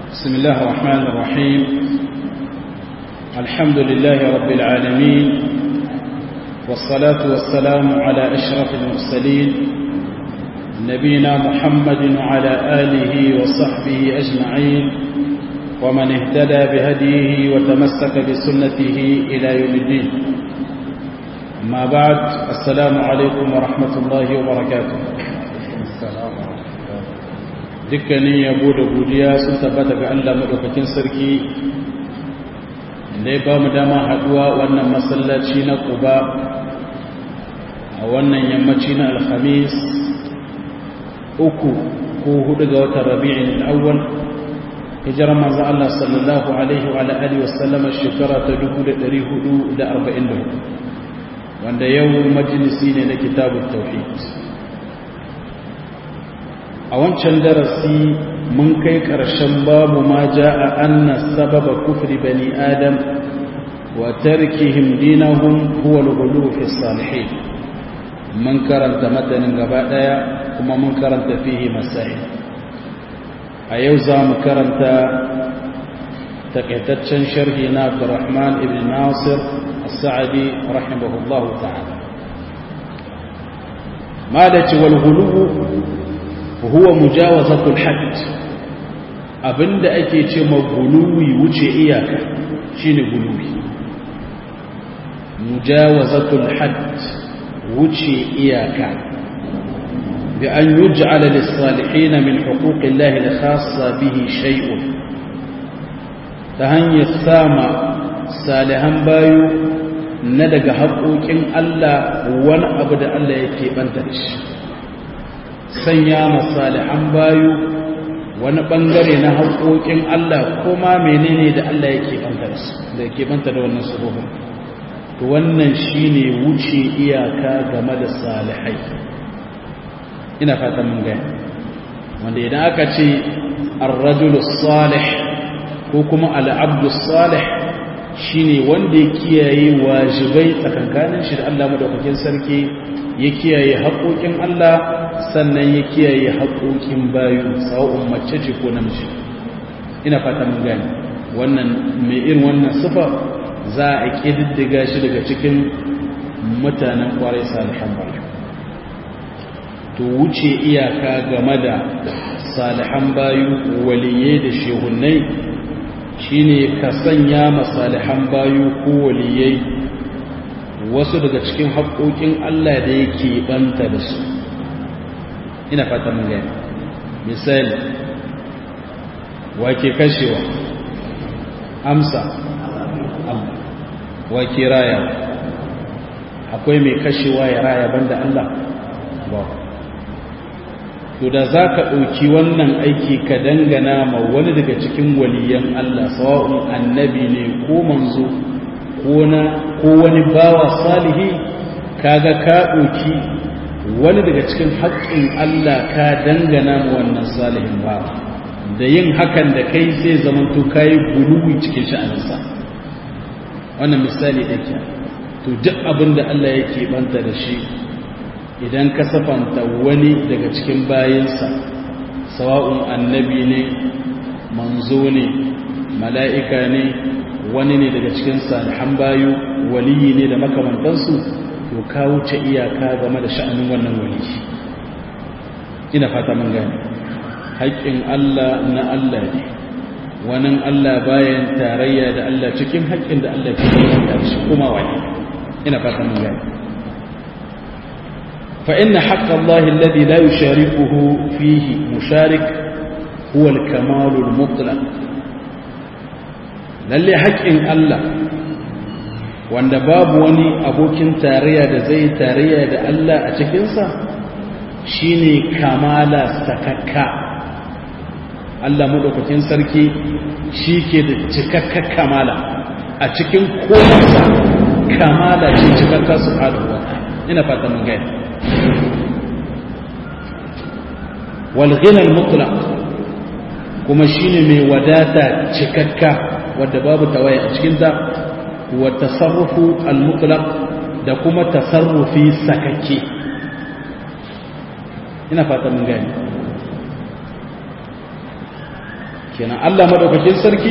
بسم الله الرحمن الرحيم الحمد لله رب العالمين والصلاة والسلام على أشرف المرسلين نبينا محمد وعلى آله وصحبه أجمعين ومن اهتدى بهديه وتمسك بسنته إلى يوم الدين أما بعد السلام عليكم ورحمة الله وبركاته dukkanin yabo da godiya sun tabbata ga Allah madaukakin sarki da ya ba mu dama haduwa wannan masallaci na Quba a wannan yammaci na Alhamis uku ko hudu ga watan Rabi'in al-Awwal hijirar manzo Allah sallallahu alaihi wa alihi wasallam shekara ta 1444 wanda yau majalisi ne na kitabut tauhid a wancan darasi mun kai ƙarshen babu ma ja a anna sababa kufri bani adam wa tarkihim dinahum huwa al-ghulu fi salihin mun karanta matanin gaba daya kuma mun karanta fihi masail a yau za mu karanta takaitaccen sharhi na Abdurrahman ibn Nasir as-Sa'di rahimahullahu ta'ala ma da ci wal ghulu huwa mujawazatul hadd abinda ake ce ma guluwi wuce iyaka shine guluwi mujawazatul hadd wuce iyaka bi an yuj'ala lis-salihin min huquqillahi al-khassa bihi shay'un ta hanyar sama salihan bayu na daga haƙoƙin Allah wani abu da Allah yake banta da shi sanya masalihan bayu wani bangare na haƙoƙin Allah kuma menene da Allah yake banta da yake banta da wannan subuhun to wannan shine wuce iyaka game da salihai ina fatan mun gani wanda idan aka ce ar-rajulu salih ko kuma al-abdu salih shine wanda ya kiyaye wajibai tsakankanin shi da Allah madaukakin sarki ya kiyaye haƙoƙin Allah sannan ya kiyaye haƙoƙin bayu sawa'un mace ce ko namiji ina fata mun gani wannan mai irin wannan sifa za a ƙididdiga shi daga cikin mutanen ƙwarai salihan bayu to wuce iyaka game da salihan bayu waliyai da shehunai shine ka sanya masalihan bayu ko waliyai wasu daga cikin haƙoƙin Allah da yake banta da su ina fata mun gani misali wake kashewa amsa Allah wake raya akwai mai kashewa ya raya banda Allah ba to da za ka ɗauki wannan aiki ka dangana ma wani daga cikin waliyan Allah sawa'un annabi ne ko manzo ko wani bawa salihi kaga ka ɗauki wani daga cikin haƙƙin Allah ka dangana mu wannan salihin ba da yin hakan da kai sai zamanto kayi guluwi cikin sha'aninsa wannan misali ɗake to duk abin da Allah yake banta da shi idan ka safanta wani daga cikin bayansa sawa'un annabi ne manzo ne mala'ika ne wani ne daga cikin salihan bayu waliyi ne da makamantansu to ka wuce iyaka game da sha'anin wannan wali ina fata mun gane haƙƙin Allah na Allah ne wani Allah bayan tarayya da Allah cikin haƙƙin da Allah ke da shi kuma wani ina fata mun gane fa inna haqqa Allah alladhi la yusharikuhu fihi musharik huwa al-kamal al-mutlaq lalle haƙƙin Allah wanda babu wani abokin tarayya da zai tarayya da Allah a cikinsa shine kamala sakakka Allah madaukakin sarki shi ke da cikakka kamala a cikin kowansa kamala ce cikakka su haɗuwa ina fata mun gani walghinar mutlaq kuma shine mai wadata cikakka wadda babu tawaye a cikinta wa tasarrufu al-mutlaq da kuma tasarrufi sakakke ina fata mun gani kenan Allah madaukakin sarki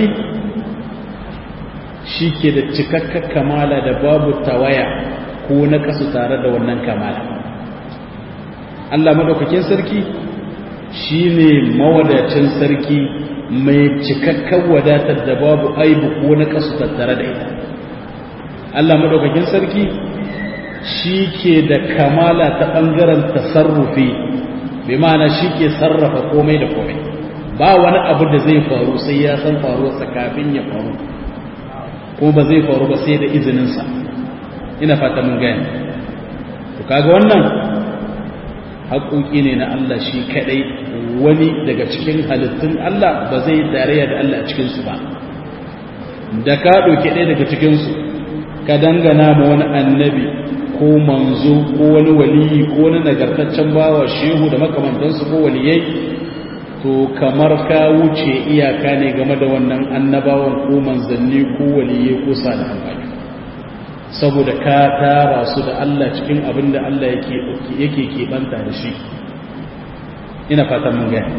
shi ke da cikakkar kamala da babu tawaya ko na kasu tare da wannan kamala Allah madaukakin sarki shi ne mawadacin sarki mai cikakkar wadatar da babu aibu ko na kasu tattare da ita Allah madaukakin sarki shi ke da kamala ta ɓangaren tasarrufi bi ma'ana shi ke sarrafa komai da komai ba wani abu da zai faru sai ya san faruwarsa kafin ya faru ko ba zai faru ba sai da izininsa ina fata mun gani to kaga wannan haƙoƙi ne na Allah shi kaɗai wani daga cikin halittun Allah ba zai tarayya da Allah a cikinsu ba da ka ɗauki ɗaya daga cikinsu ka dangana ma wani annabi ko manzo ko wani waliyi ko wani nagartaccen bawa shehu da makamantansu ko waliyai to kamar ka wuce iyaka ne game da wannan annabawan ko manzanni ko waliyai ko salihan bayi saboda ka tara su da Allah cikin abin da Allah yake keɓanta da shi ina fatan mun gaya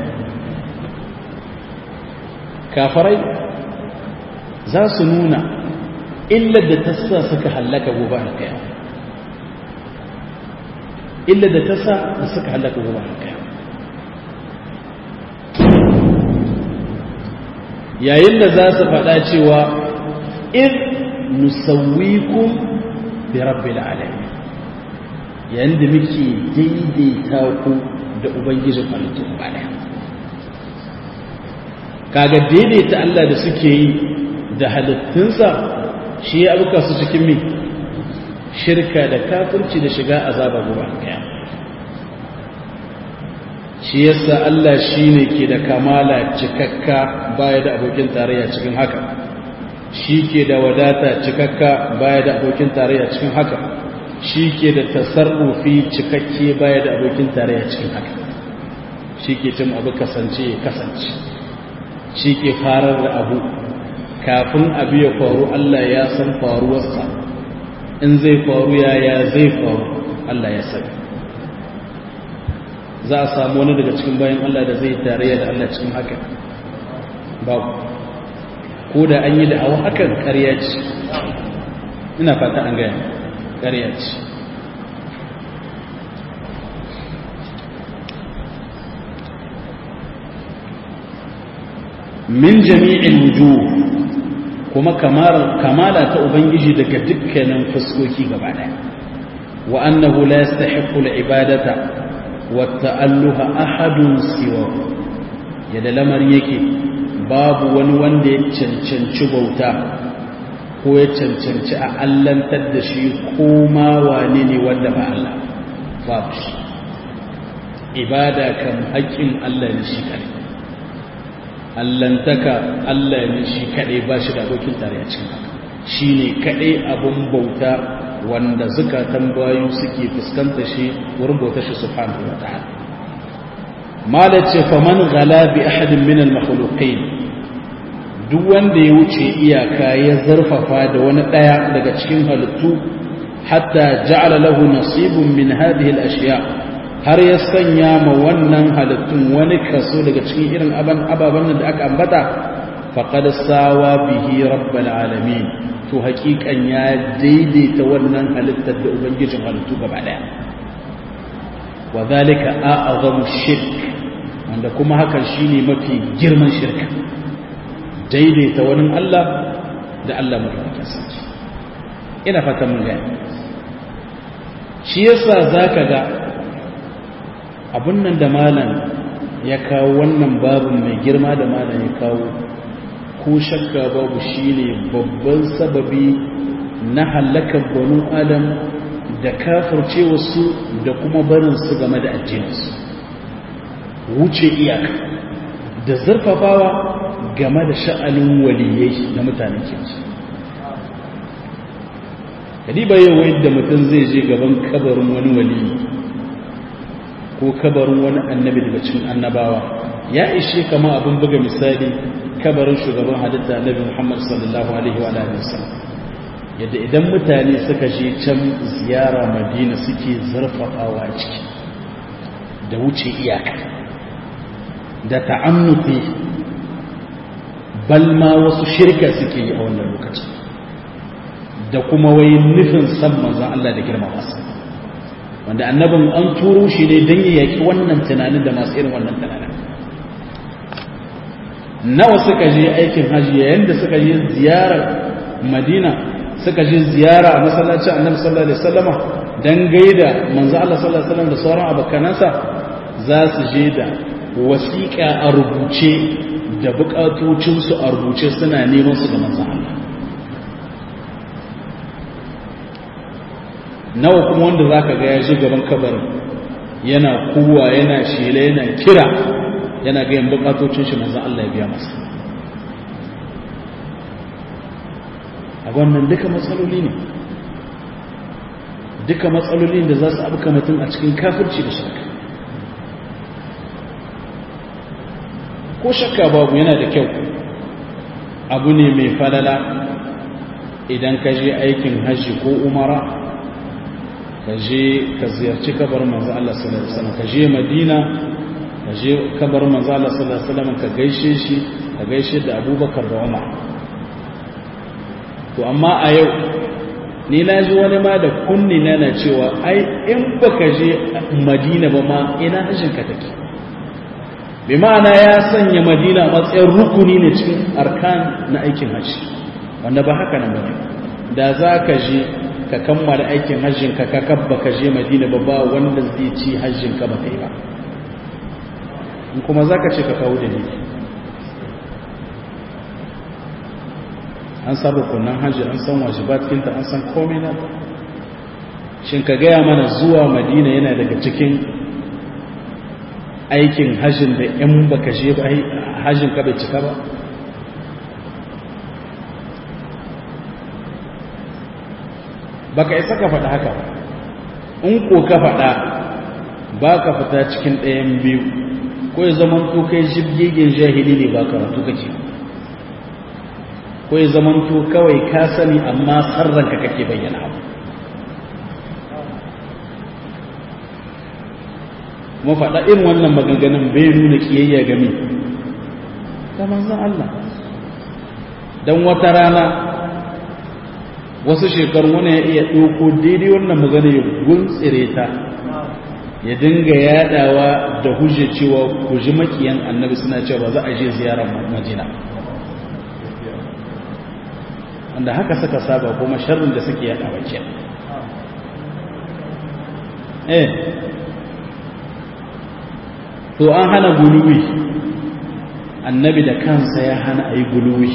kafarai za su nuna illar da ta sa suka hallaka gobe a kaya illar da ta sa da suka hallaka gobe a kaya yayin da za su faɗa cewa in nusawwikum bi rabbil alamin yayin da muke daidaita ku da ubangijin halittu baya kaga daidaita Allah da suke yi da halittunsa shi ya abuka su cikin mi shirka da kafirci da shiga azaba gobe kaya shi yasa Allah shine ke da kamala cikakka baya da abokin tarayya cikin haka shi ke da wadata cikakka baya da abokin tarayya cikin haka shi ke da tasarrufi cikakke baya da abokin tarayya cikin haka shi ke cin abu kasance ya kasance shi ke farar da abu kafin abu ya faru Allah ya san faruwarsa in zai faru yaya zai faru Allah ya sani za a samu wani daga cikin bayan Allah da zai tarayya da Allah cikin haka babu ko da an yi da awa hakan ƙarya ce ina fata an gaya ƙarya ce min jami'in wujuh kuma kamala ta ubangiji daga dukkanin fuskoki gaba daya wa annahu la yastahiqqu al-ibadata wa ta'alluha ahadun siwa yadda lamar yake babu wani wanda ya cancanci bauta ko ya cancanci a allantar da shi ko ma wane ne wanda ba Allah babu shi ibada kan haƙƙin Allah ne shi kare allantaka Allah ne shi kaɗai ba shi da abokin tare a cikin haka shi ne kaɗai abin bauta wanda zukatan bayu suke fuskanta shi wurin bauta shi subhanahu wa ta'ala mala ce faman gala bi ahadin min al makhluqin duk wanda ya wuce iyaka ya zarfafa da wani daya daga cikin halittu hatta ja'ala lahu nasibun min hadhihi al ashiya' har ya sanya ma wannan halittun wani kaso daga cikin irin ababen da aka ambata faƙad sawa bihi rabbal alamin to haƙiƙan ya daidaita wannan halittar da ubangijin halittu gaba ɗaya wa zalika a'azamu shirk wanda kuma hakan shine mafi girman shirka daidaita wani Allah da Allah madaukakin sarki ina fatan mun gani shi yasa zaka ga abun nan da malam ya kawo wannan babin mai girma da malam ya kawo ko shakka babu shine babban sababi na halakar banu adam da kafirce wasu da kuma barin su game da addininsu wuce iyaka da zurfafawa game da sha'anin waliyai na mutanen kinsu kadiba yau yadda mutum zai je gaban kabarin wani waliyi ko kabarin wani annabi daga cikin annabawa ya ishe kama abin buga misali kabarin shugaban halitta annabi Muhammad sallallahu alaihi wa alihi wasallam yadda idan mutane suka je can ziyara Madina suke zarfafawa ciki da wuce iyaka da ta'annuti balma wasu shirka suke yi a wannan lokacin da kuma wai nufin san manzon Allah da girma masa wanda annabin an turo shi ne don ya yaki wannan tunanin da masu irin wannan tunanin nawa suka je aikin hajji yayin da suka je ziyarar madina suka je ziyara a masallacin annabi sallallahu alaihi wasallama dan gaida manzo Allah sallallahu alaihi wasallam da sauran abokanansa za su je da wasiƙa a rubuce da buƙatocinsu a rubuce suna neman su ga manzo Allah nawa kuma wanda zaka ga ya je gaban kabarin yana kuwa yana shela yana kira yana ga yin buƙatocin shi manzo Allah ya biya masa a wannan duka matsaloli ne duka matsalolin da za su abuka mutum a cikin kafirci da shakka ko shakka babu yana da kyau abu ne mai falala idan ka je aikin hajji ko umara ka je ka ziyarci kabar manzo Allah sallallahu alaihi wasallam ka je Madina ka je kabar manzo Allah sallallahu alaihi wasallam ka gaishe shi ka gaishe da Abubakar da Umar to amma a yau ni na ji wani ma da kunni na na cewa ai in baka je madina ba ma ina hajjinka take bi ma'ana ya sanya madina a matsayin rukuni ne cikin arkan na aikin hajji wanda ba haka nan bane da za ka je ka kammala aikin hajjinka ka kabba ka je madina ba ba wanda zai ci hajjinka ba kai ba in kuma za ka ce ka kawo dalili an san rukunan hajji an san wajibatinta an san komai na shin ka gaya mana zuwa madina yana daga cikin aikin hajjin da in baka je ba hajjin ka bai cika ba baka isa ka faɗa haka in ko ka faɗa ba ka fita cikin ɗayan biyu ko ya zama to kai jibgegen jahili ne ba karatu kake ko ya zamanto kawai ka sani amma sarranka kake bayyana abu kuma faɗa irin wannan maganganun bai nuna kiyayya game ta manzan Allah don wata rana wasu shekaru wani ya iya ɗauko daidai wannan magana ya guntsire ta ya dinga yadawa da hujje cewa ku ji makiyan annabi suna cewa ba za a je ziyarar madina wanda haka suka saba kuma sharrin da suke yada bakin eh to an hana guluwi annabi da kansa ya hana a yi guluwi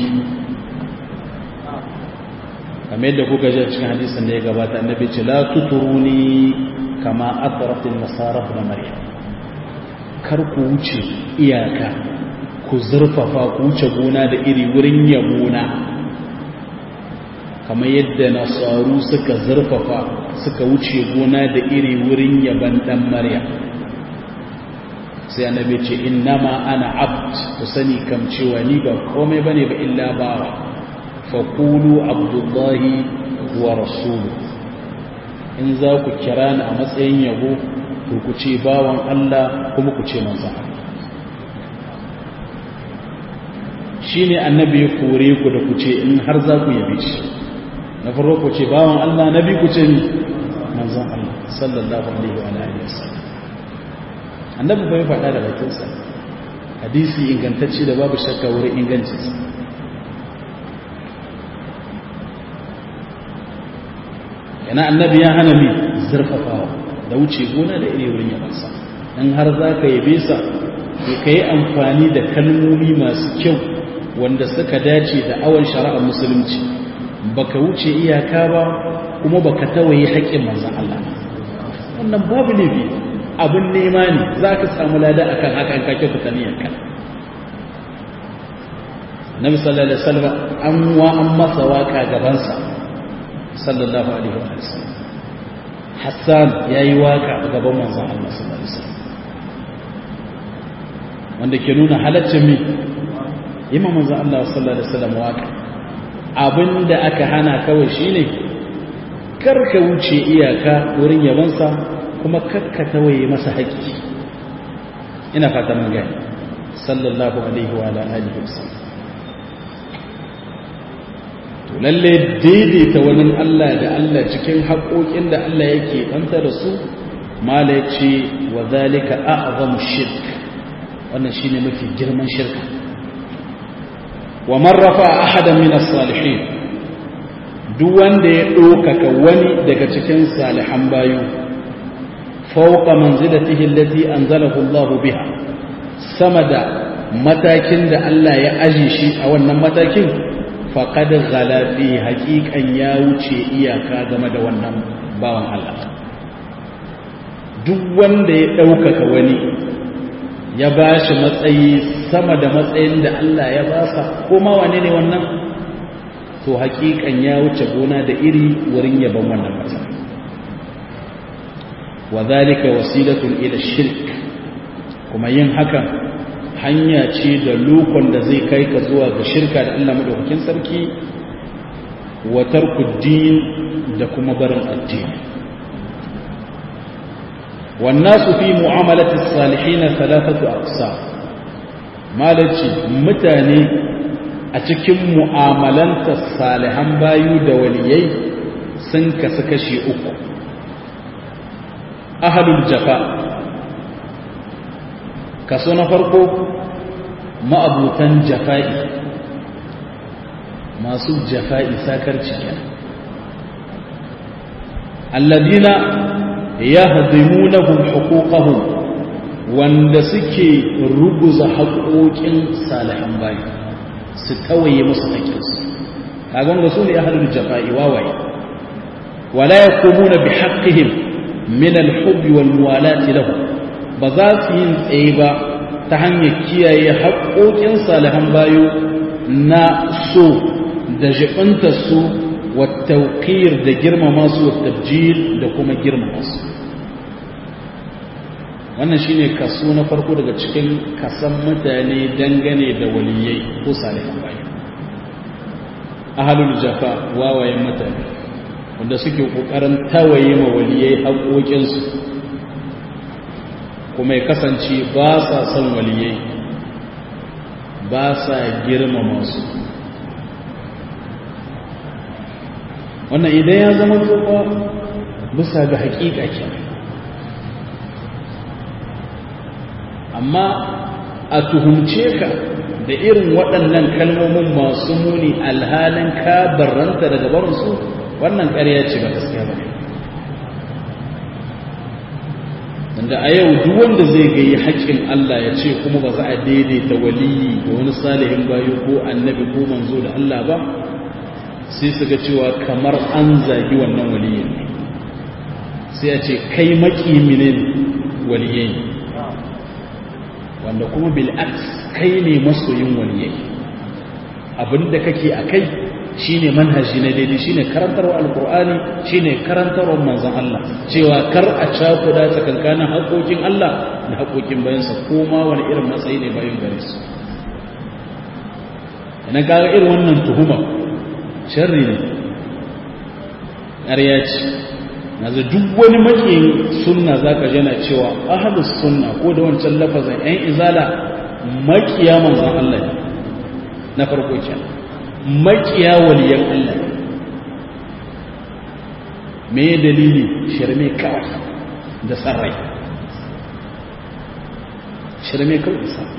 kamar yadda kuka ji a cikin hadisin da ya gabata annabi ce la tuturuni kama atrafin nasara da maryam kar ku wuce iyaka ku zurfafa ku wuce gona da iri wurin yabona kamar yadda nasaru suka zurfafa suka wuce gona da iri wurin yaban dan maryam sai annabi ce innama ana abd ku sani kam cewa ni ba komai bane ba illa bawa faqulu abdullahi wa rasulu in za ku kira ni a matsayin yabo to ku ce bawan Allah kuma ku ce manzon Allah shine annabi ya kore ku da ku ce in har za ku yabe shi na farko ku ce bawan Allah nabi ku ce ni manzon Allah sallallahu alaihi wa alihi wasallam annabi bai faɗa da bakinsa hadisi ingantacce da babu shakka wurin ingancinsa yana annabi ya hana mi zurfafawa da wuce gona da iri wurin yabansa in har za ka yabe sa ka yi amfani da kalmomi masu kyau wanda suka dace da awon shari'ar musulunci baka wuce iyaka ba kuma baka tawaye haƙƙin manzon Allah wannan babu ne biyu abin nema ne za ka samu lada akan hakan kake fita niyyarka nabi sallallahu alaihi wasallam an wa an masa waka gabansa sallallahu alaihi wasallam hassan yayi waka gaban manzon Allah sallallahu alaihi wasallam wanda ke nuna halaccin mi imam manzon Allah sallallahu alaihi wasallam waka abinda aka hana kawai shine karka wuce iyaka wurin yabansa kuma kakkata waye masa haƙƙi ina fata mun gani sallallahu alaihi wa alihi wasallam lalle daidaita wani Allah da Allah cikin haƙoƙin da Allah yake banta da su mala ce wa zalika a'zamu shirk wannan shine mafi girman shirka wa man rafa ahadan min as-salihin duk wanda ya ɗaukaka wani daga cikin salihan bayu fawqa manzilatihi allati anzalahu Allah biha sama da matakin da Allah ya aje shi a wannan matakin faqad ghala fi haqiqan ya wuce iyaka game da wannan bawan Allah duk wanda ya ɗaukaka wani ya ba shi matsayi sama da matsayin da Allah ya ba sa kuma wane ne wannan to hakikan ya wuce gona da iri wurin yaban wannan matsayi wa zalika wasilatun ila shirk kuma yin hakan hanya ce da lokon da zai kai ka zuwa ga shirka da Allah madaukakin sarki wa tarkuddin da kuma barin addini والناس في معاملة الصالحين ثلاثة أقسام مالتي متاني أتكم معاملة الصالحان بايو دوليي سنك سكشي أكو أهل الجفاء كسونا فرقو ما أبوتان جفائي ما سوء جفائي ساكر تشكينا الذين yahdimunahum huquqahum wanda suke ruguza haƙoƙin salihan bayi su tawaye musu haƙƙinsu kaga wanda su ne ahlul jafa'i wawaye wala yaqumuna bihaqqihim min al-hubbi wal muwalati lahu ba za su yin tsaye ba ta hanyar kiyaye haƙoƙin salihan bayu na so da jibinta su والتوقير da girmama su tabjil da kuma girmama su wannan shine kaso na farko daga cikin kasan mutane dangane da waliyai ko salihan bayi ahlul jafa wawayen mutane wanda suke kokarin tawaye ma waliyai haƙoƙinsu kuma ya kasance ba sa son waliyai ba sa girmama su wannan idan ya zama tsofa bisa ga hakika ke amma a tuhumce ka da irin waɗannan kalmomin masu muni alhalin ka barranta daga barinsu wannan ƙarya ce ba gaskiya ba wanda a yau duk wanda zai gayi haƙƙin Allah ya ce kuma ba za a daidaita waliyi da wani salihin bayo ko annabi ko manzo da Allah ba sai su ga cewa kamar an zagi wannan waliyin ne sai a ce kai makiminin waliyai wanda kuma bil'aks kai ne masoyin waliyai abinda kake a kai shine manhaji na daidai shine karantarwa alkur'ani shine karantarwa manzon Allah cewa kar a cakuda tsakankanin haƙoƙin Allah da haƙoƙin bayansa ko ma wani irin matsayi ne bayan gare su ina kaga irin wannan tuhuma sharri ne ƙarya ce yanzu duk wani makiyin sunna za ka jana cewa ahadus sunna ko da wancan lafazin ‘yan izala makiya manzan Allah ne na farko ke makiya waliyan Allah ne me dalili shirme kawai da sarrai shirme kawai da sarrai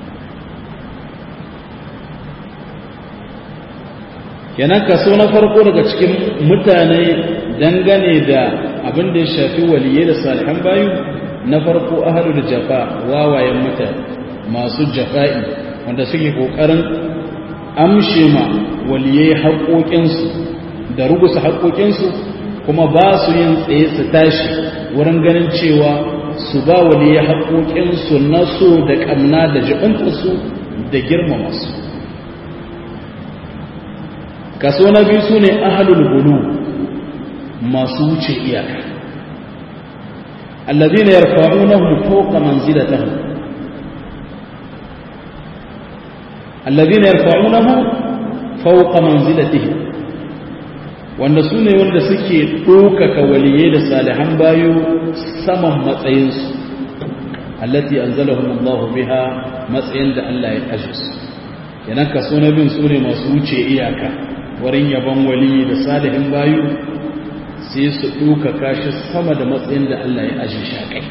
kenan kaso na farko daga cikin mutane dangane da abin da ya shafi waliye da salihan bayu na farko ahalul jafa wawayen mutane masu jafa'i wanda suke kokarin amshe ma waliye haƙoƙinsu da rugusa haƙoƙinsu kuma ba su yin tsaye su tashi wurin ganin cewa su ba waliye haƙoƙinsu na so da ƙamna da jiɓantarsu da girmama su kaso na biyu su ne ahalul bulu masu wuce iyaka allazina yarfa'unahu fawqa manzilatihim allazina yarfa'unahu fawqa manzilatihim wanda su ne wanda suke ɗaukaka waliyai da salihan bayo saman matsayinsu allati anzalahum Allah biha matsayin da Allah ya aje su kenan kaso na bin su ne masu wuce iyaka wurin yabon wali da salihin bayu sai su ɗaukaka shi sama da matsayin da Allah ya aji shi a kai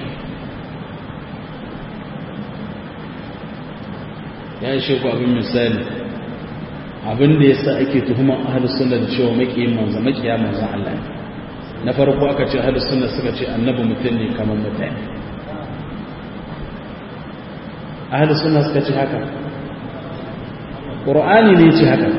ya shi ku abin misali abin da ya sa ake tuhumar ahalus sunna da cewa maƙiyin manzo maƙiya manzon Allah na farko aka ce ahalus sunna suka ce annabi mutum ne kamar mutane ahalus sunna suka ce haka ƙur'ani ne ce haka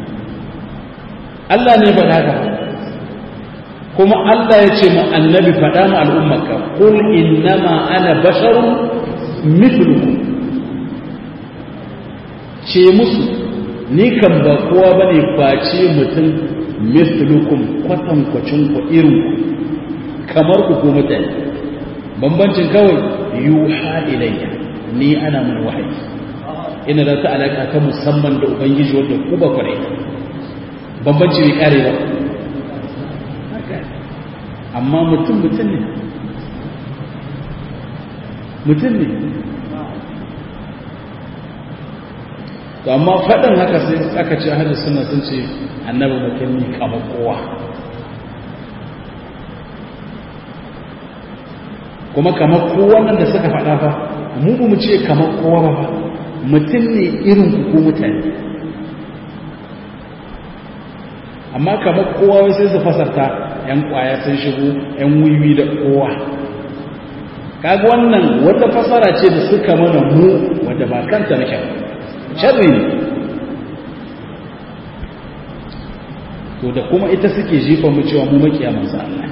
Allah ne ba haka kuma Allah ya ce mu annabi faɗa mu al'ummarka kul innama ana basharun mithlukum ce musu ni kan ba kowa bane face mutum mithlukum kwatankwacin ku irin ku kamar ku ko mutane bambancin kawai yuha ilayya ni ana mun wahayi ina da ta alaka ta musamman da ubangiji wanda ku ba kware bambanci bai kare ba amma mutum mutum ne mutum ne to amma faɗin haka sai aka ce ahli sunna sun ce annabi mutum ne kamar kowa kuma kamar kowa nan da suka faɗa fa mu mu ce kamar kowa ba mutum ne irin ku ko mutane amma kamar kowa wai sai su fasarta yan kwaya sun shigo yan wiwi da kowa kaga wannan wata fasara ce da suka mana mu wadda ba kanta nake ba sharri ne to da kuma ita suke jifa mu cewa mu makiya manzo Allah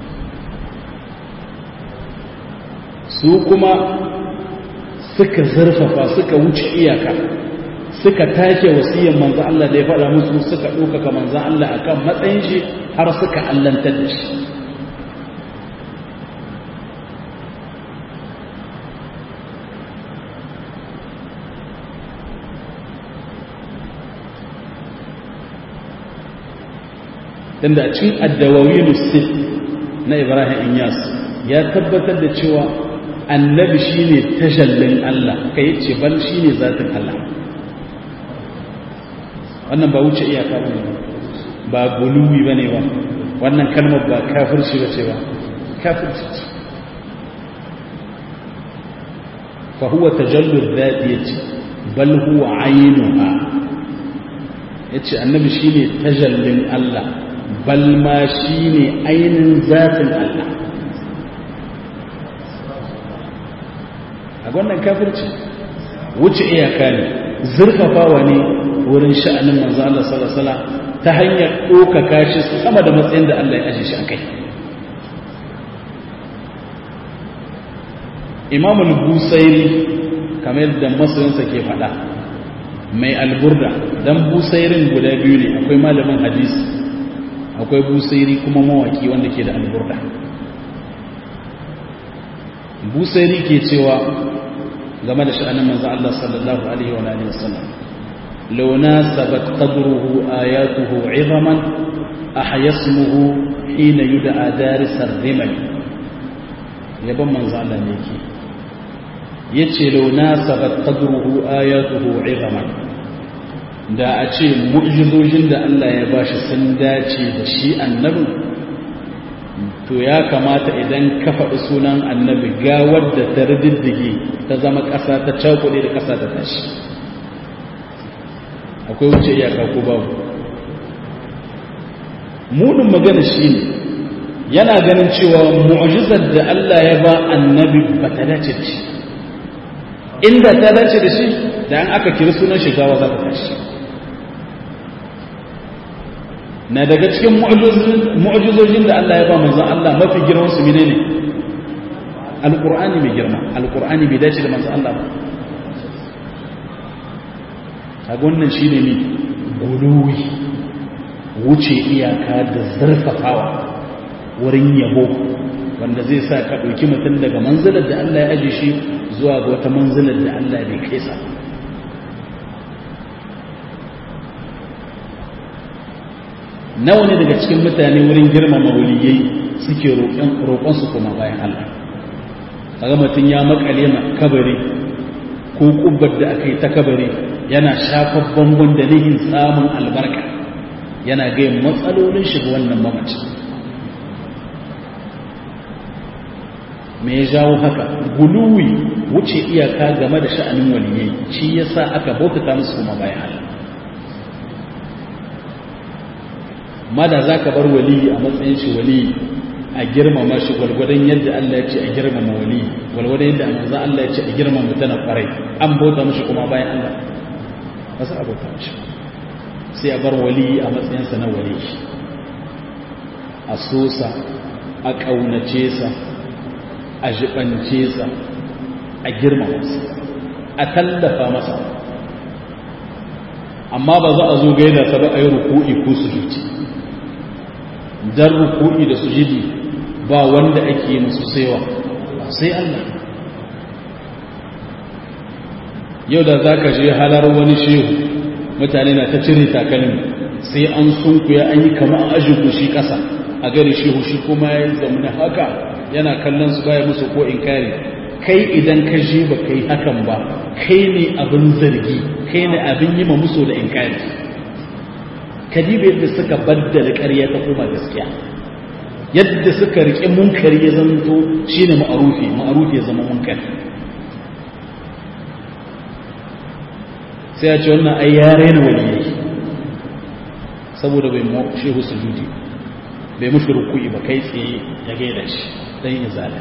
su kuma suka zarfafa suka wuce iyaka suka take wasiyar manzo Allah da ya faɗa musu suka ɗaukaka manzo Allah akan matsayin shi har suka allantar da shi tunda a cikin addawawi musul na ibrahim inyas ya tabbatar da cewa annabi shine tashallin Allah kai ce bal shine zatin Allah wannan ba wuce iyaka bane ba guluwi bane ba wannan kalmar ba kafirci bace ba kafirci ce fa huwa tajallu dhatiyati bal huwa aynuha yace annabi shine tajallin Allah bal ma shine ainin zatin Allah a wannan kafirci wuce iyaka ne zurfafawa ne wurin sha'anin manzo Allah sallallahu alaihi wasallam ta hanyar ɗaukaka shi sama da matsayin da Allah ya aje shi akai Imam al-Busairi kamar yadda masoyinsa ke faɗa mai alburda dan Busairin guda biyu ne akwai malamin hadisi akwai Busairi kuma mawaki wanda ke da alburda Busairi ke cewa game da sha'anin manzo Allah sallallahu alaihi wa alihi wasallam law nasabat qadruhu ayatuhu 'idhaman ahya ismuhu hina yud'a daris ar-rimal yaban manzo Allah ne yake yace law nasabat qadruhu ayatuhu 'idhaman da a ce mu'jizojin da Allah ya bashi sun dace da shi annabi to ya kamata idan ka faɗi sunan annabi gawar da ta riddige ta zama ƙasa ta cakuɗe da ƙasa ta tashi akwai wuce iyaka ko babu munin magana shi ne yana ganin cewa mu'jizar da Allah ya ba annabi ba ta dace da shi inda ta dace da shi da an aka kiri sunan shi gawa za ta tashi na daga cikin mu'jizojin da Allah ya ba manzon Allah mafi girman su menene alqur'ani mai girma alqur'ani bai dace da manzon Allah ba kaga wannan shine ne guluwi wuce iyaka da zarfafawa wurin yabo wanda zai sa ka ɗauki mutum daga manzilar da Allah ya aje shi zuwa ga wata manzilar da Allah bai kai sa nawa ne daga cikin mutane wurin girmama waliyai suke roƙon su kuma bayan Allah kaga mutum ya makale ma kabari ko kubbar da aka yi ta kabari yana shafar bangon da nihin samun albarka yana gaya matsalolin shiga wannan mamacin me ya jawo haka guluwi wuce iyaka game da sha'anin waliyai shi yasa aka bautata musu kuma bayan Allah amma da za ka bar waliyi a matsayin shi waliyi a girmama shi gwalgwadon yadda Allah ya ce a girmama waliyi gwalgwadon yadda manzan Allah ya ce a girmama mutane kwarai an bauta mashi kuma bayan Allah ba su a bauta mashi sai a bar waliyi a matsayinsa na waliyi a sosa a ƙaunace sa a jibance sa a girmama sa a tallafa masa amma ba za a zo gaida ta ba a yi ruku'i ko sujudi dan ruku'i da sujudi ba wanda ake yi musu saiwa sai Allah yau da za ka je halar wani shehu mutane na ta cire takalmi sai an sunkuya an yi kama an ajiye shi ƙasa a gari shehu shi kuma ya zamana haka yana kallon su baya musu ko in kare kai idan ka je ba kai hakan ba kai ne abin zargi kai ne abin yi ma musu da in kare kadiba yadda suka baddala ƙarya ta koma gaskiya yadda suka riƙe munkari ya zanto shine ma'arufi ma'arufi ya zama munkari sai ya ce wannan ai ya raina waliyai saboda bai mu shehu sujudi bai mushi ruku'i ba kai tsaye ya gaida shi dan izala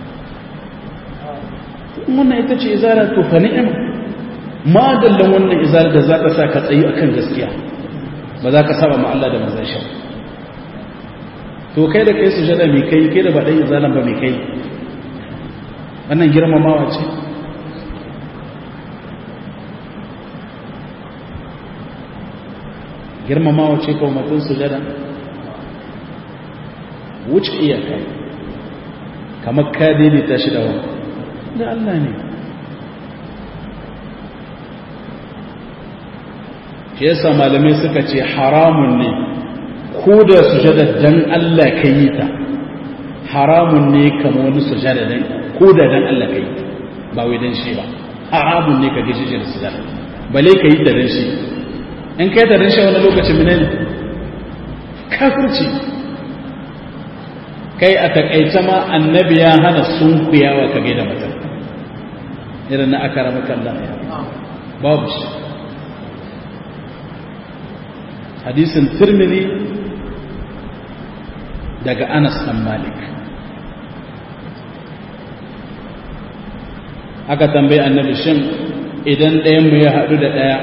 wannan ita ce izala to fa ni'ima ma dallan wannan izala da za ka sa ka tsayi akan gaskiya ba za ka saba ma Allah da manzon shi to kai da kai sujada mai kai kai da ba dan izalan ba mai kai wannan girmamawa ce girmamawa ce kawo mutum sujada wuce iyaka kamar ka daidaita shi da wani da Allah ne shi yasa malamai suka ce haramun ne ko da sujada dan Allah ka yi ta haramun ne kama wani sujada dan ko da dan Allah ka yi ta ba wai dan shi ba haramun ne ka gaji shi da sujada bale ka yi ta dan shi in kai ta dan shi wani lokacin mene ne kafirci kai a takaice ma annabi ya hana sunkuyawa ka gaida mutum irin na akara makalla babu shi hadisin tirmidhi daga Anas ɗan Malik aka tambayi annabi shin idan ɗayan mu ya haɗu da ɗaya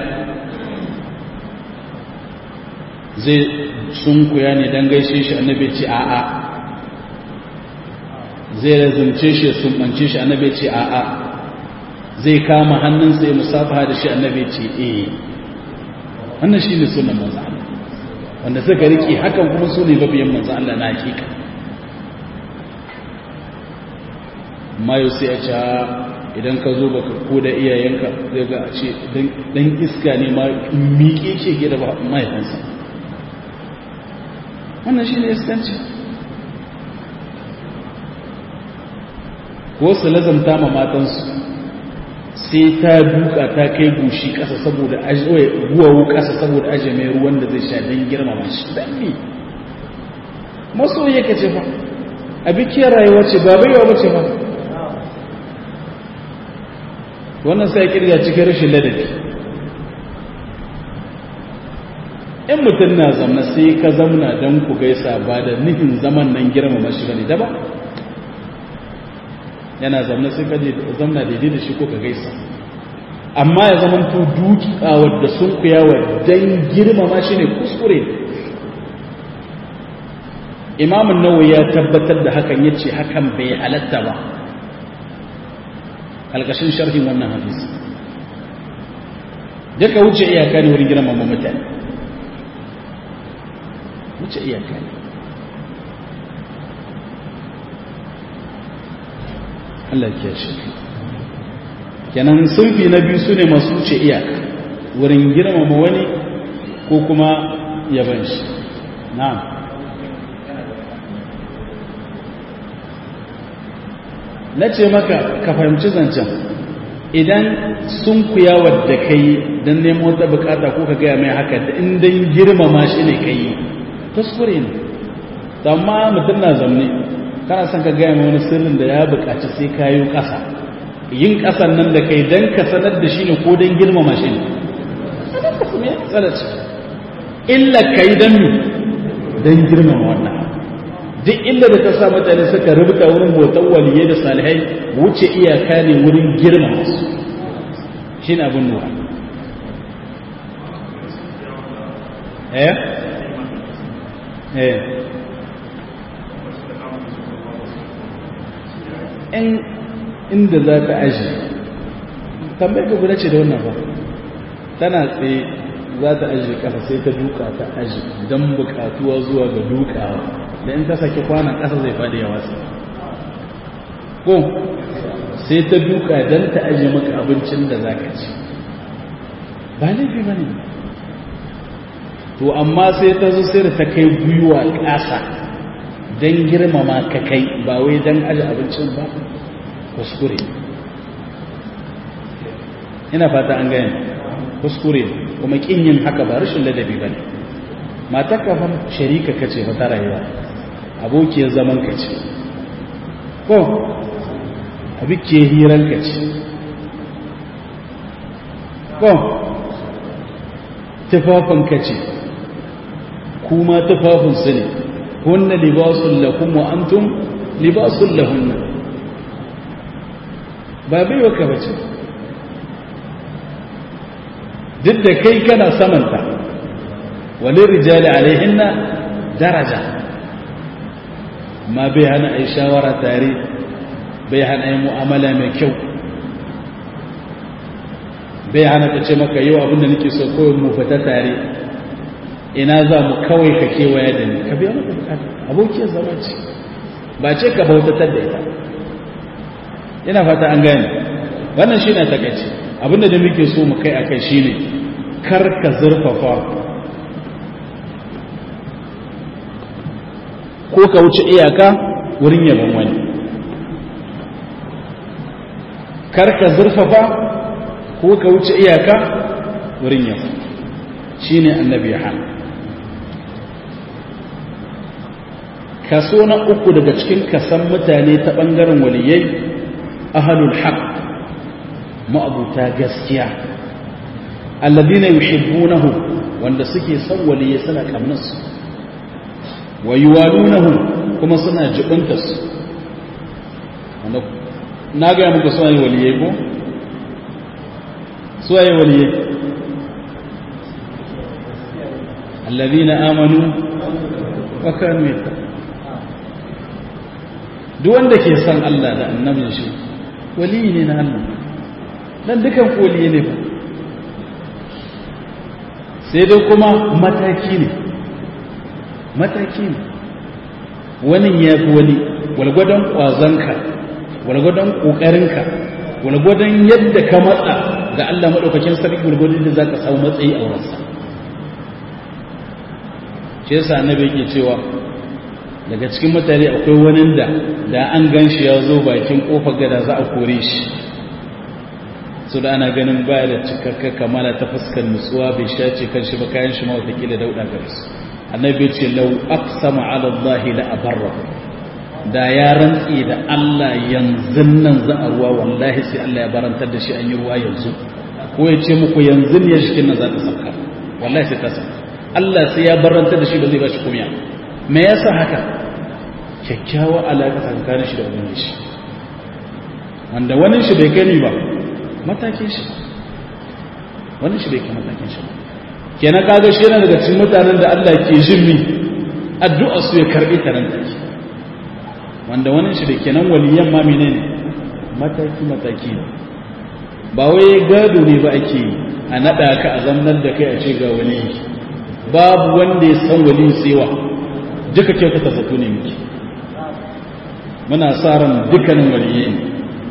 zai sunkuya ne don gaishe shi annabi ce a'a zai razumce shi ya sumbance shi annabi ce a'a zai kama hannunsa ya musafaha da shi annabi ce eh wannan shi ne sunan manzo Allah wanda suka riƙe hakan kuma su ne babiyan manzo Allah na hakika mayo sai a ce idan ka zo baka ko da iyayenka zai ga a ce dan iska ne ma miƙe ce ke da mahaifinsa wannan shi ne iskanci ko su lazamta ma matansu sai ta duka ta kai gushi ƙasa saboda guwawo ƙasa saboda aje mai ruwan da zai sha don girmama shi don ne masoyi ka ce fa a bikiyar rayuwa ce ba baiwa ba ce ba wannan sai kirga cikin rashin ladabi in mutum na zamna sai ka zamna don ku gaisa ba da nufin zaman nan girmama shi ba ne daba yana zamna sai ka zamna daidai da shi ko ka gaisa amma ya zama to dukawar da sun kuyawa don girmama shi ne kuskure imamun nawa ya tabbatar da hakan ya ce hakan bai halatta ba alkashin sharhin wannan hadisi duka wuce iyaka ne wurin girmama mutane wuce iyaka ne Allah ya shi kenan sunfi na biyu su ne masu wuce iyaka wurin girmama wani ko kuma yaban shi na'am na ce maka ka fahimci zancen idan sun kuyawar da kai don nemo wata bukata ko ka gaya mai haka da in don girmama shi ne ka yi kuskure ne amma mutum na zamne kana son ka gaya mai wani sirrin da ya bukaci sai ka yi ƙasa yin ƙasan nan da kai don ka sanar da shi ne ko don girmama shi ne illa ka yi don mi don girmama wannan duk illa da ta sa mutane suka rubuta wurin bautan waliyai da salihai wuce iyaka ne wurin girmama su shi ne abin nura eh eh in inda za ta aji tambayar ka guda ce da wannan ba tana tsaye za ta aji kasa sai ta duka ta aji don bukatuwa zuwa ga dukawa da in ta saki kwanan kasa zai faɗi ya wasu ko sai ta duka don ta aji maka abincin da za ka ci ba laifi ba ne to amma sai ta zo sai da ta kai gwiwa ƙasa don girmama ka kai ba wai don aji abincin ba kuskure ina fata an gani kuskure kuma kin yin haka ba rashin ladabi ba ne matar kafar sharika kace ba ta rayuwa abokiyar zaman ka ce ko abikiyar hiran ka ce ko tufafin ka ce kuma tufafin su ne hunna libasun lakum wa antum libasun lahunna ba baiwa ka bace duk da kai kana samanta walin rijali alaihinna daraja ma bai hana a yi shawara tare bai hana yi mu'amala mai kyau bai hana ta ce maka yau abinda nake so kawai mu fita tare ina za mu kawai ka kewaya da ni ka biya maka bukata abokiyar zama ce ba ce ka bautatar da ita ina fata an gane wannan shi ne takaici abinda da muke so mu kai akai shi ne kar ka zurfafa ko ka wuce iyaka wurin yaban wani kar ka zurfafa ko ka wuce iyaka wurin yaban shi ne annabi ya hana kaso na uku daga cikin kasan mutane ta ɓangaren waliyai ahalul haq ma'abuta gaskiya alladina yuhibbunahu wanda suke son waliyai suna kamnarsu wa yuwalunahu kuma suna jibinta su na ga muku suna yi waliyai ko su yi waliyai alladina amanu wa kanu yattaqun duk wanda ke son Allah da annabin shi waliyi ne na Allah dan dukan koliye ne ba sai dai kuma mataki ne mataki ne wani ya fi wani walgwadon ƙwazonka walgwadon ƙoƙarinka walgwadon yadda ka matsa ga Allah maɗaukakin sarki walgwadon da za ka samu matsayi a wurinsa shi yasa annabi yake cewa daga cikin mutane akwai wani da da an gan shi ya zo bakin kofar gada za a kore shi su da ana ganin baya da cikakka kamala ta fuskar nutsuwa bai shace kan shi ba kayan shi ma watakila dauɗa gare su annabi ce lau aqsama ala Allah la abarra da ya rantsi da Allah yanzu nan za a ruwa wallahi sai Allah ya barantar da shi an yi ruwa yanzu ko ya ce muku yanzu ne shikin nan za ta sauka wallahi sai ta sauka Allah sai ya barantar da shi ba zai ba shi kumiya me yasa haka kyakkyawa alaƙa tsakanin shi da wani shi wanda wani shi bai gani ba matakin shi wani shi bai kai matakin shi kenan kaga shi yana daga cikin mutanen da Allah ke jin mi addu'a su ya karbi taran take wanda wani shi da kenan waliyan ma menene mataki mataki ne ba wai gado ne ba ake yi a nada ka a zamnar da kai a ce ga wani babu wanda ya san wali tsewa duka kyautata zato ne muke muna sa ran dukkanin waliyi ne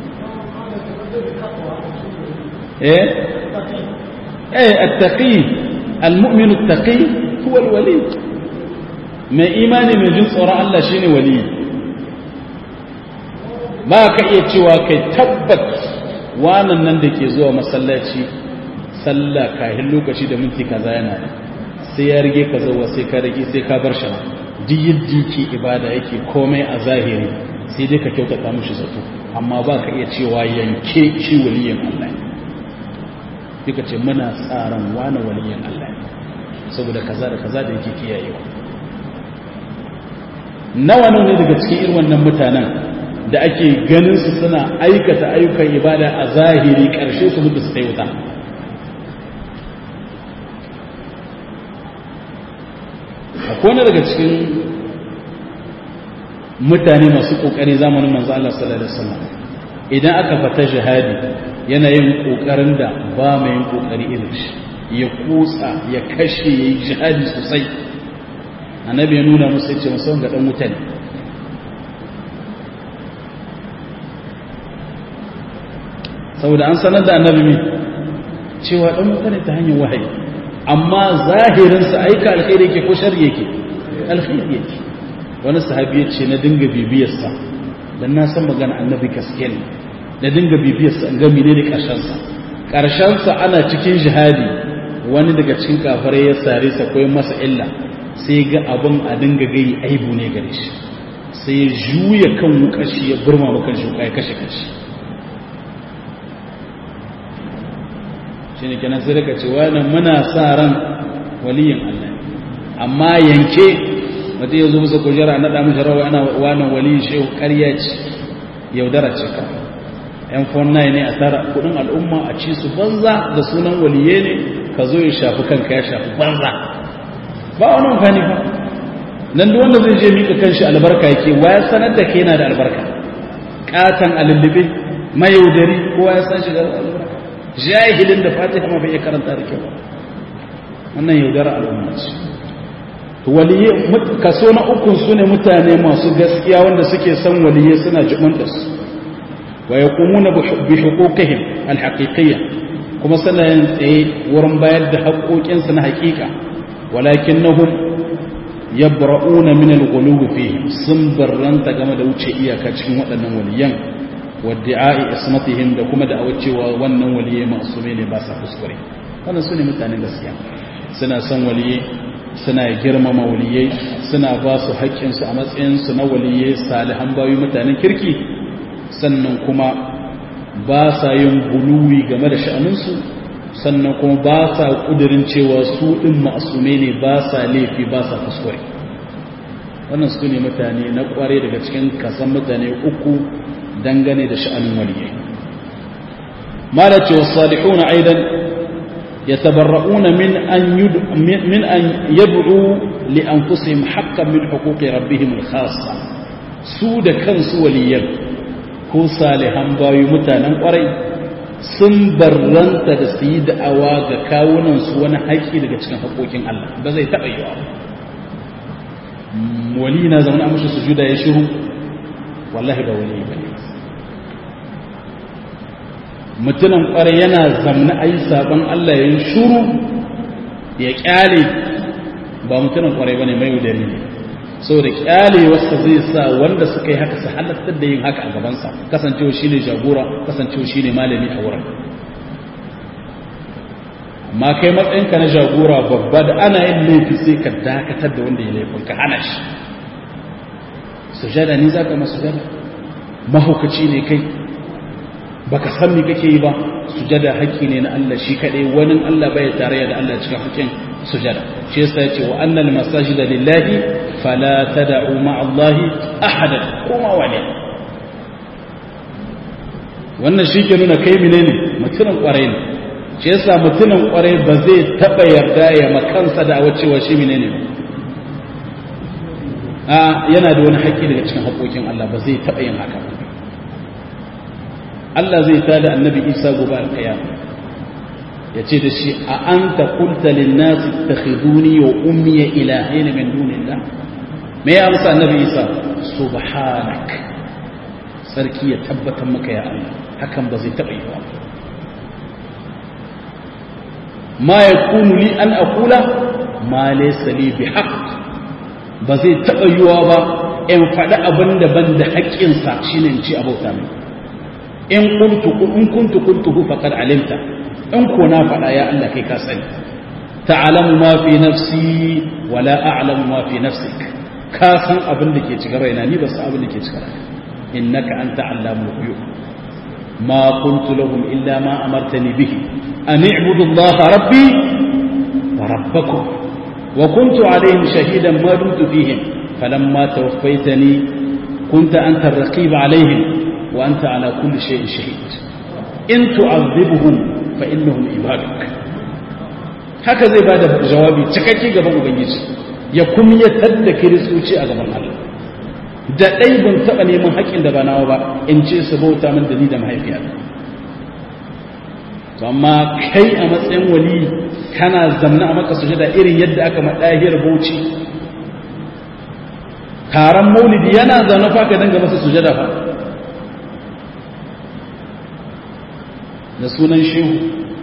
eh eh attaqi almu'min attaqi huwa alwali mai imani mai jin tsoron Allah shine wali ba ka iya cewa kai tabbat wannan nan da ke zuwa masallaci sallah kahin lokaci da minti kaza yana sai ya rige ka zuwa sai ka rage sai ka bar shi duk yadda yake ibada yake komai a zahiri sai dai ka kyautata mushi zato amma ba ka iya cewa yanke shi waliyin Allah ne duka ce muna tsaron wani waliyin Allah ne saboda kaza da kaza da yake kiyayewa nawa ne daga cikin irin wannan mutanen da ake ganin su suna aikata ayyukan ibada a zahiri ƙarshe su mutu su kai wuta akwai daga cikin mutane masu ƙoƙari zamanin manzo Allah sallallahu alaihi wasallam idan aka fata jihadi yana yin ƙoƙarin da ba mai yin ƙoƙari irin shi ya kutsa ya kashe ya yi jihadi sosai annabi ya nuna musu ya ce musamman ga ɗan mutane saboda an sanar da annabi mai cewa ɗan mutane ta hanyar wahayi amma zahirinsa aika alkhairi yake ko shari yake alkhairi yake wani sahabi ya ce na dinga bibiyarsa don na san magana annabi gaske ne na dinga bibiyarsa in ga mene ne ƙarshensa ƙarshensa ana cikin jihadi wani daga cikin kafarai ya sare sa ko masa illa sai ga abin a dinga gai aibu ne gare shi sai ya juya kan wukashi ya burma makan shi ya kashe kashi shi ne kenan sai daga cewa nan muna sa ran waliyin Allah amma yanke mutum ya zo musa kujera na damu jarawa ana wannan waliyin shehu ƙarya ce yaudara ce ka yan fonna ne a tara kudin al'umma a ci su banza da sunan waliye ne ka zo ya shafi kanka ya shafi banza ba wani amfani ba nan da wanda zai je mika kanshi albarka yake waya sanar da ke yana da albarka katan alullube mayaudari kowa ya san shiga albarka jahilin da fatiha ma bai iya karanta da kyau wannan yaudara al'umma ce waliye kaso na ukun su ne mutane masu gaskiya wanda suke son waliye suna jibanta su wa yaqumuna bi huquqihim al-haqiqiyya kuma suna yin tsaye wurin bayar da haƙoƙinsu na haƙiƙa walakinnahum yabra'una min al-ghuluw fihi sun barranta game da wuce iyaka cikin waɗannan waliyan wadda'i ismatihim da kuma da cewa wannan waliyai masume ne ba sa kuskure wannan sune mutanen gaskiya suna son waliyai suna girmama waliyai suna ba su haƙƙinsu a matsayinsu na waliyai salihan bayu mutanen kirki sannan kuma ba sa yin guluwi game da sha'aninsu sannan kuma ba sa ƙudurin cewa su ɗin masume ne ba sa laifi ba sa kuskure wannan su ne mutane na ƙware daga cikin kasan mutane uku dangane da sha'anin waliyai mala ce wasu salihuna aidan ya tabarra'una min an min an yad'u li anfusihim haqqan min huquqi rabbihim al-khassa su da kansu waliyan ko salihan bayu mutanen kwarai sun barranta da su yi da'awa ga kawunan su wani haƙƙi daga cikin haƙoƙin Allah ba zai taɓa yiwa wali na zaune a mashi sujuda ya shiru wallahi ba wali ba ne mutumin kwarai yana zamna a yi sabon Allah ya yi shuru ya kyale ba mutumin kwarai ba ne mai wudari ne saboda kyale wasu zai sa wanda suka yi haka su halattar da yin haka a gabansa kasancewa shi ne jagora kasancewa shi ne malami a wurin amma kai matsayinka na jagora babba da ana yin laifi sai ka dakatar da wanda ya laifin ka hana shi sujada ni za ka masu sujada mahaukaci ne kai baka san me kake yi ba sujada haƙƙi ne na Allah shi kadai wani Allah bai tarayya da Allah cikin haƙƙin sujada shi yasa yace wa annal masajida lillahi fala tad'u ma'a Allah ahada kuma wani wannan shi ke nuna kai menene mutumin kwarai ne shi yasa mutumin kwarai ba zai taba yarda ya makansa da wacewa shi menene a yana da wani haƙƙi daga cikin haƙoƙin Allah ba zai taba yin haka ba Allah zai tada annabi Isa gobe alƙiyama ya ce da shi a an ta kulta linnasi ta khiduni wa ummiya ilahaina min dunillah me ya amsa annabi Isa subhanak sarki ya tabbatar maka ya Allah hakan ba zai taɓa yi ba ma yakunu li an aqula ma laysa li bihaq ba zai taɓa yiwa ba in faɗi abin da ban da haƙƙinsa shine in ci abauta mai in kuntu in kuntu kuntuhu faqad alimta in ko na faɗa ya Allah kai ka sani ta'lamu ma fi nafsi wa la a'lamu ma fi nafsik ka san abin da ke cikin raina ni ba san abin da ke cikin raina innaka anta allamul ghuyub ma kuntu lahum illa ma amartani bihi an i'budu allaha rabbi wa rabbakum wa kuntu alayhim shahidan ma dumtu fihim falamma tawaffaytani kunta anta ar-raqib alayhim wa anta ala kulli shay'in shahid in tu'adhibhum fa innahum ibaduk haka zai bada jawabi cikakke gaban ubangiji ya kumyatar da kiristoci a gaban Allah da ɗai ban taɓa neman haƙƙin da ba nawa ba in ce su bauta min da ni da mahaifiya to amma kai a matsayin wali kana zamna a maka sujada irin yadda aka maɗahiyar bauchi taron maulidi yana zaune fa ka danga masa sujada fa da sunan shehu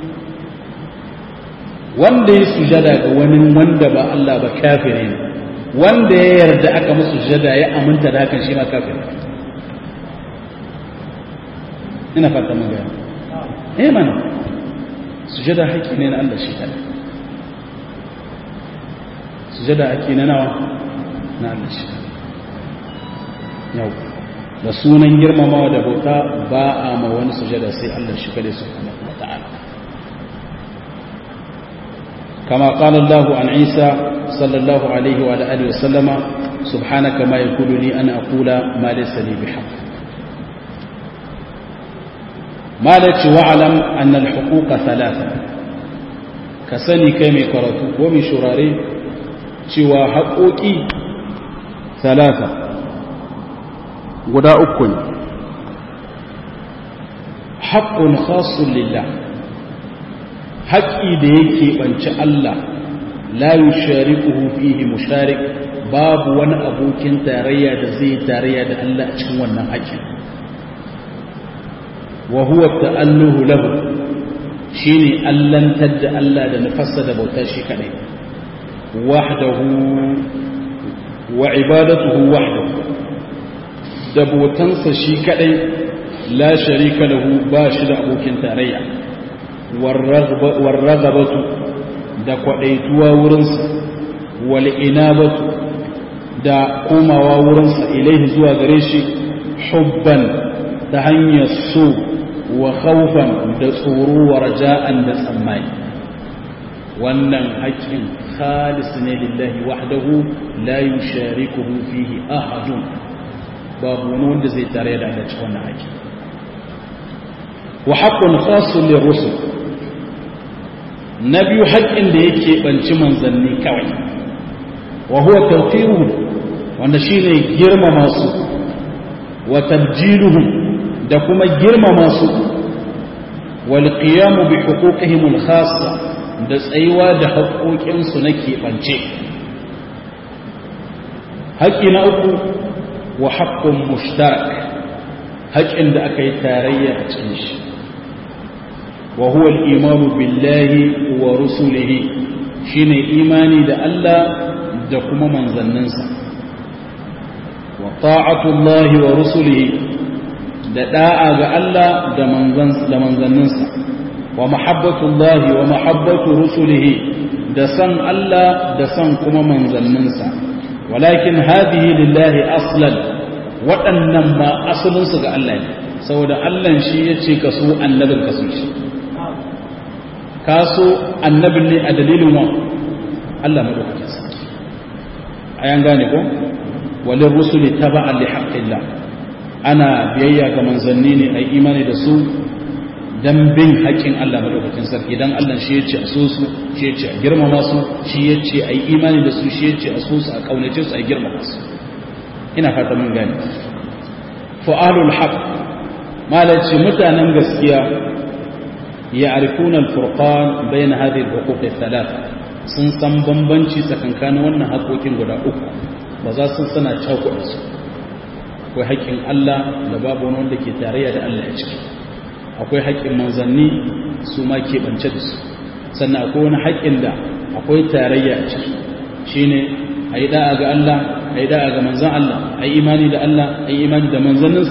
wanda ya sujada ga wani wanda ba Allah ba kafire ne wanda ya yarda aka musu sujada ya aminta da hakan shi ma kafire ina fata mun gaya eh mana sujada haƙi ne na Allah shi kada sujada haƙi ne nawa na Allah shi yau da sunan girmamawa da bauta ba a ma wani sujada sai Allah shi kada subhanahu wa ta'ala كما قال الله عن عيسى صلى الله عليه وعلى آله وسلم سبحانك ما يكون لي أن أقول ما ليس لي بحق ما لك واعلم أن الحقوق ثلاثة كسني كيمي كرتو ومن شراري شوى حقوقي ثلاثة غدا أكل حق خاص لله haƙƙi da yake ɓanci Allah la yushariquhu fihi musharik babu wani abokin tarayya da zai tarayya da Allah a cikin wannan haƙƙin wa huwa ta'alluhu lahu shine allantar da Allah da nufassa da bautar shi kadai wahdahu wa ibadatuhu wahdahu da bautansa shi kadai la sharika lahu ba shi da abokin tarayya warragabatu da kwadaituwa wurinsa wal inabatu da komawa wurinsa ilaihi zuwa gare shi hubban ta hanyar so wa khawfan da tsoro wa raja'an da tsammani wannan haƙƙin khalis ne lillahi wahdahu la yusharikuhu fihi ahadun babu wani wanda zai tare da Allah cikin wannan haƙƙi wa haqqun khassun lirrusul na biyu haƙƙin da yake banci manzanni kawai wa huwa tawqiruhum wanda shine girmama su wa tabjiluhum da kuma girmama su wal qiyamu bi huquqihim al khassa da tsayuwa da haƙoƙin su na keɓance haƙƙi na uku wa haqqun mushtarak haƙƙin da aka yi tarayya a cikin shi wa huwa al-imanu billahi wa rusulihi shine imani da Allah da kuma manzanninsa wa ta'atullahi wa rusulihi da da'a ga Allah da manzanninsa wa mahabbatullahi wa mahabbatu rusulihi da san Allah da san kuma manzanninsa walakin hadihi lillahi aslan waɗannan ma asalinsu ga Allah ne saboda Allah shi ya ce ka so annabin ka so shi ka so annabin ne a dalilin wa Allah madaukakin sarki ayan gane ko walin rusuli taba'an li haqqillah ana biyayya ga manzanni ne ai imani da su dan bin haƙƙin Allah madaukakin sarki dan Allah shi yace a so su shi yace a girmama su shi yace ai imani da su shi yace a so su a kaunace su a girmama su ina fata mun gane fa'alul haqq malaci mutanen gaskiya ya'rifuna al-furqan bayna hadhihi al-huquq al-thalatha sun san bambanci tsakankanin wannan haƙoƙin guda uku ba za su sana cakuɗa su akwai haƙƙin Allah da babu wani wanda ke tarayya da Allah a ciki akwai haƙƙin manzanni su ma keɓance da su sannan akwai wani haƙƙin da akwai tarayya a ciki shine a yi da'a ga Allah a yi da'a ga manzan Allah a yi imani da Allah a yi imani da manzanninsa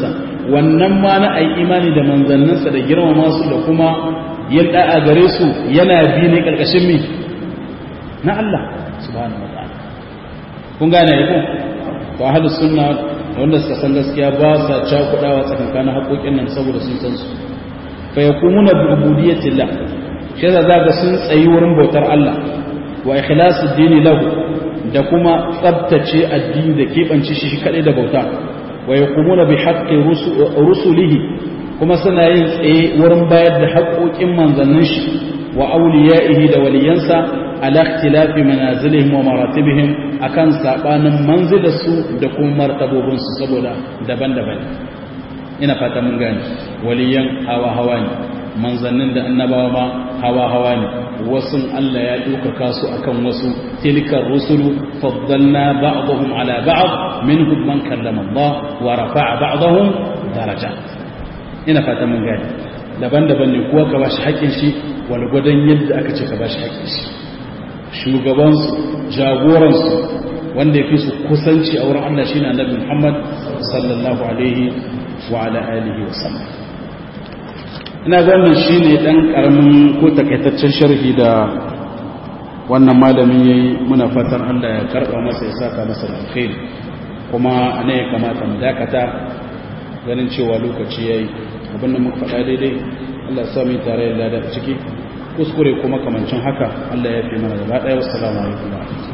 wannan ma na ai imani da manzanninsa da girmama su da kuma yin da'a gare su yana bi ne karkashin mi na Allah subhanahu wataala kun gane ko to ahlus sunna wanda suka san gaskiya ba sa cakudawa tsakankanin haƙoƙin nan saboda sun san su fa yakumuna bi ubudiyyatillah shi yasa zaka sun tsayi wurin bautar Allah wa ikhlasu dini lahu da kuma tsabtace addini da keɓance shi kaɗai da bauta wa yakumuna bi haqqi rusulihi kuma suna yin tsaye wurin bayar da haƙoƙin manzannin shi wa awliya'ihi da waliyansa ala ikhtilafi manazilihim wa maratibihim akan sabanin manzilarsu da kuma martabobinsu saboda daban-daban ina fata mun gane waliyan hawa hawa ne manzannin da annabawa ma hawa hawa ne wasu Allah ya ɗaukaka su akan wasu tilkar rusulu faddalna ba'dahum ala ba'd minhum man kallama Allah wa rafa'a ba'dahum daraja ina fata mun gane daban-daban ne kuwa ka bashi haƙƙin shi wani gwadon yadda aka ce ka bashi haƙƙin shi shugabansu jagoransu wanda ya fi su kusanci a wurin Allah shine annabi Muhammad sallallahu alaihi wa ala alihi wa sallam ina ga wannan shine dan karamin ko takaitaccen sharhi da wannan malamin yayi muna fatan Allah ya karba masa ya saka masa alkhairi kuma ne ya kamata mu dakata ganin cewa lokaci yayi abin da muka faɗa daidai Allah ya sami tare da lada ciki kuskure kuma kamancin haka Allah ya fi mana gaba ɗaya wassalamu alaikum